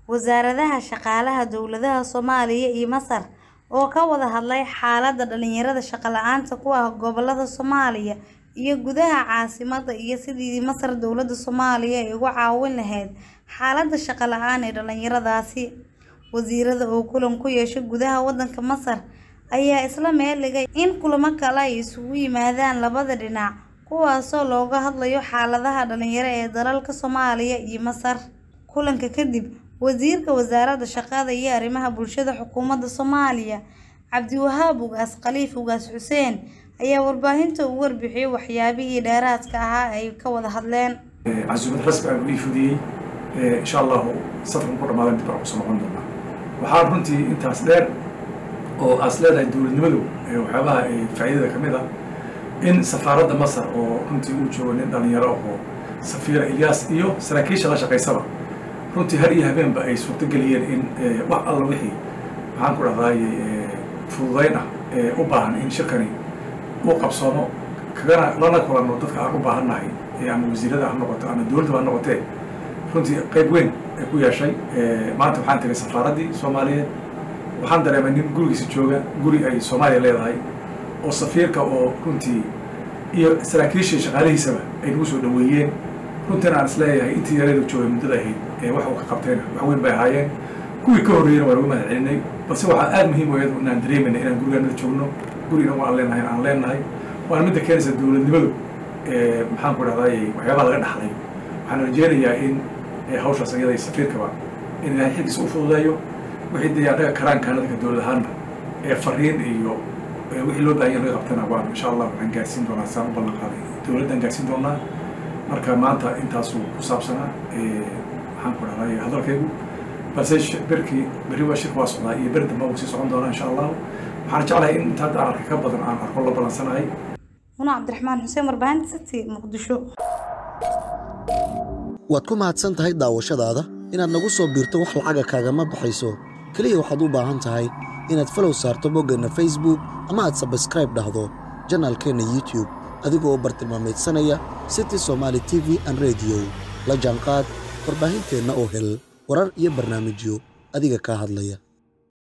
wasaaradaha shaqaalaha dowladaha Soomaaliya iyo Masar oo ka wada hadlay xaaladda dhalinyarada shaqo la'aanta ku ah gobollada Soomaaliya iyo gudaha caasimadda iyo sidii Masar dowladda Soomaaliya ay uga caawin lahayd xaaladda shaqo la'aan ee dhalinyaradaasi. Wasiirada oo kulan ku yeeshay gudaha waddanka Masar ayaa isla meel dhigay in kulamo kale ay isugu yimaadaan labada dhinac kuwaasoo looga hadlayo xaaladaha dhalinyaro ee dalalka Soomaaliya iyo Masar. Kulanka kadib, Wasiirka Wasaaradda Shaqada iyo Arrimaha Bulshada Xukuumadda Soomaaliya, Cabdiwahaab Ugaas Khaliif Ugaas Xuseen ayaa warbaahinta uga warbixiyay waxyaabihii dheeraadka ahaa ee ay ka wada hadleen. casuumad rasmi ah uu ii fudiyey insha allahu safarkan ku dhamaadan dib baan kusoo noqon doonaa waxaa runtii intaas dheer oo aas leedahay dowladnimadu waxyaabaha faa'iidada ka mid ah in safaaradda masar oo runtii uu joogo nin dhalinyaro oo safiira ilyaas iyo saraakiisha la shaqaysaba runtii har iyo habeenba ay suurtageliyeen in wax alla wixii maxaan ku dhahdaay fududayn ah ee u baahan in shirkani uu qabsoomo kagana lana kulanno dadka aan u baahannahay ama wasiirada ha noqoto ama dowladda ha noqotee runtii qayb weyn ay ku yeeshay maanta waxaan tagay safaaraddii soomaaliyeed waxaan dareemay nin gurigiisa jooga guri ay soomaaliya leedahay oo safiirka oo runtii iyo saraakiishii shaqaalihiisaba ay nagu soo dhaweeyeen runtiina aan isleeyahay intii yareedu joogay muddada ahayd ee wax uu ka qabtayna wax weyn bay ahaayeen kuwii ka horreeyena waan uga mahad celinay balse waxaa aada muhiim u ahayd inaan dareemayna inaan gurigaanada joogno guri inagu aan leenahay aan leenahay waana midda keenaysa dowladnimadu maxaan ku dhahdaay waxyaabaha laga dhaxlay waxaan rajeynayaa in hawshaas iyada safiirkaba in ilaahay xilkiisa u fududeeyo wixii dee annaga karaankaana dadka dowlad ahaanna ee fariin iyo wixii loo baahan yahay laga qabtana waan insha allah waxaan gaarsiin doonaa saan u ballan qaaday dowladdan gaarsiin doonaa marka maanta intaasuu ku saabsanaa maxaan ku dhahdaay hadalkaygu balse berkii berri waa shirka waa socdaa iyo beri dambe wuu sii socon doonaa insha allahu waxaan jeclahay in inta hadda aan arkay ka badan aan arko la balansanahay Muna Cabdiraxmaan Xuseen warbaahinta City Muqdisho. waad ku mahadsan tahay daawashadaada inaad nagu soo biirto wax lacaga kaagama baxayso keliya waxaad u baahan tahay inaad falow saarto boggeenna facebook ama aad sabskraib dhahdo janaalkeenna youtube adigoo bartilmaameedsanaya city somaali t v an rediyo la jaanqaad warbaahinteenna oo hel warar iyo barnaamijyo adiga kaa hadlaya